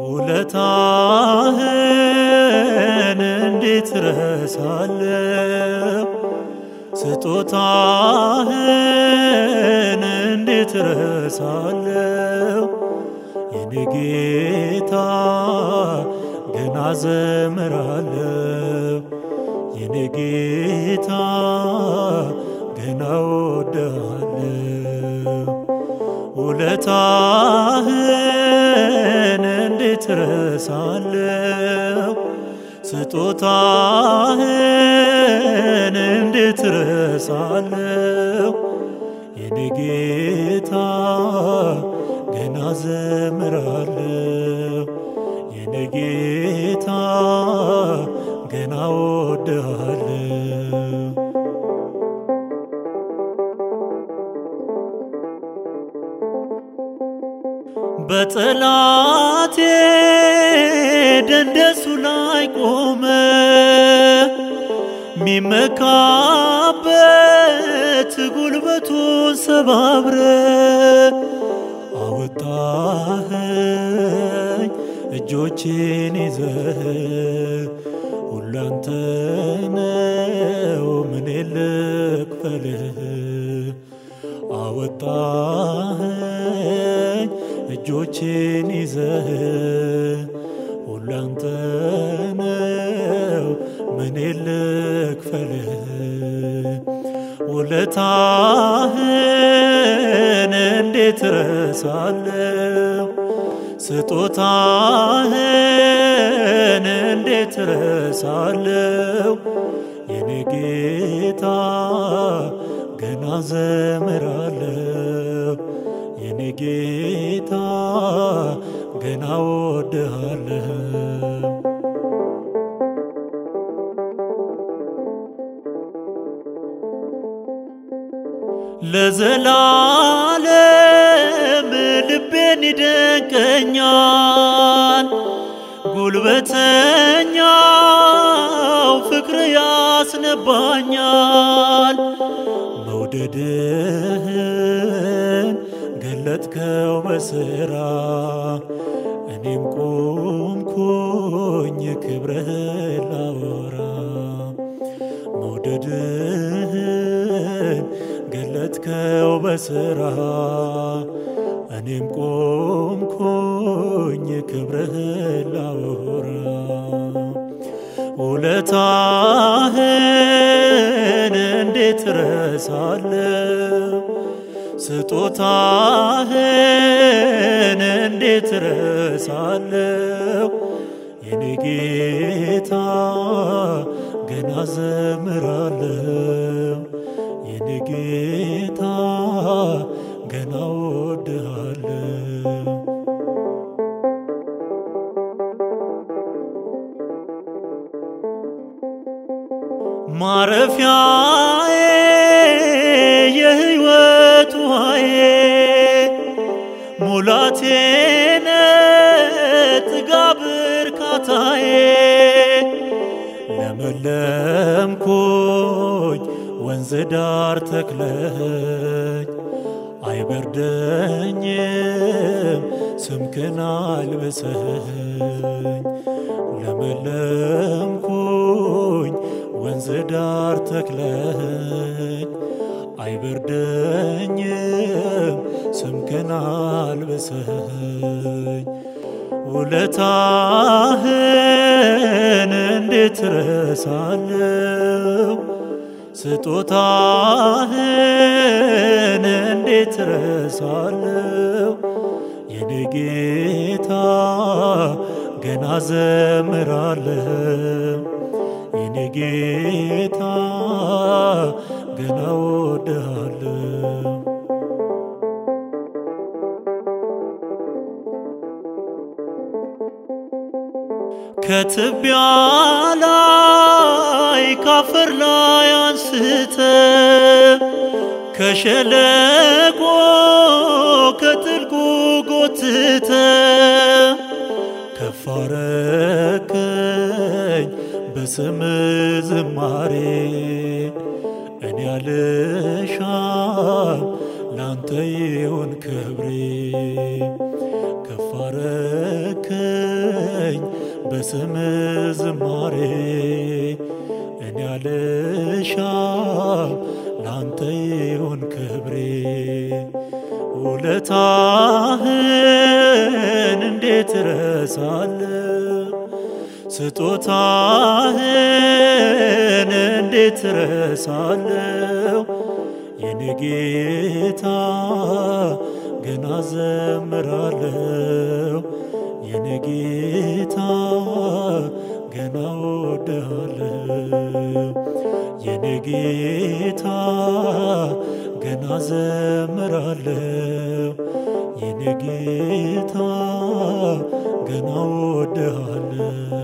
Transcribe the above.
ውለታህን እንዴት ረሳለሁ? ስጦታህን እንዴት ረሳለሁ? የኔ ጌታ ገና ዘምራለሁ። የኔ ጌታ ገና ወድሃለሁ። ውለታህን እንዴት ረሳለሁ? ስጦታህን እንዴት ረሳለሁ? የኔ ጌታ ገና ዘምራለሁ። የኔ ጌታ ገና ወድሃለሁ። በጠላቴ ደንደሱ ላይ ቆመ ሚመካበት ጉልበቱን ሰባብረ አወጣኸኝ እጆቼን ይዘህ ሁላንተ ነው ምን ልክፈልህ አወጣኸኝ እጆቼን ይዘህ ሁላንተ ነው ምን ልክፈልህ ውለታህን እንዴት ረሳለሁ? ስጦታህን እንዴት ረሳለሁ? የኔ ጌታ ገና ዘምራለሁ። የኔ ጌታ ገና ወድሃለሁ። ለዘላለም ልቤን ይደንቀኛል። ጉልበተኛው ፍቅር ያስነባኛል። መውደድህን ገለጥከው በስራ እኔም ቆምኩኝ ክብርህን ላወራ መውደድህን ገለጥከው በስራ እኔም ቆምኩኝ ክብርህን ላወራ ውለታህን እንዴት ረሳለሁ? ስጦታህን እንዴት ረሳለሁ? የኔ ጌታ ገና ዘምራለሁ። የኔ ጌታ ገና ወድሃለሁ። ማረፊያዬ የሕይወት ውሃዬ ሙላቴነ ጥጋብ እርካታዬ ለመለምኩኝ ወንዝ ዳር ተክለኝ አይበርደኝም ስምክን አልብሰኝ ለመለምኩኝ ወንዝ ዳር ተክለኝ አይበርደኝም ስምክን አልብሰኝ ውለታህን እንዴት ረሳለሁ? ስጦታህን እንዴት ረሳለሁ? የኔ ጌታ ገና ዘምራለሁ። የኔ ጌታ ገና ወድሃለሁ። ከትቢያ ላይ ካፈር ላይ አንስተ ከሸለቆ ከጥልቁ ጎትተ ከፍ አረከኝ በስም ዝማሬ እኔ አልሻም ላንተ ይሁን ክብሬ ከፍ አረከኝ አስታውሰኝ በስም ዝማሬ እኔ አልሻም ላንተ ይሁን ክብሬ ውለታህን እንዴት ረሳለሁ ስጦታህን እንዴት ረሳለሁ የኔ ጌታ ገና ዘምራለሁ የኔ ጌታ ገና ወድሃለሁ የኔ ጌታ ገና ዘምራለሁ የኔ ጌታ ገና ወድሃለሁ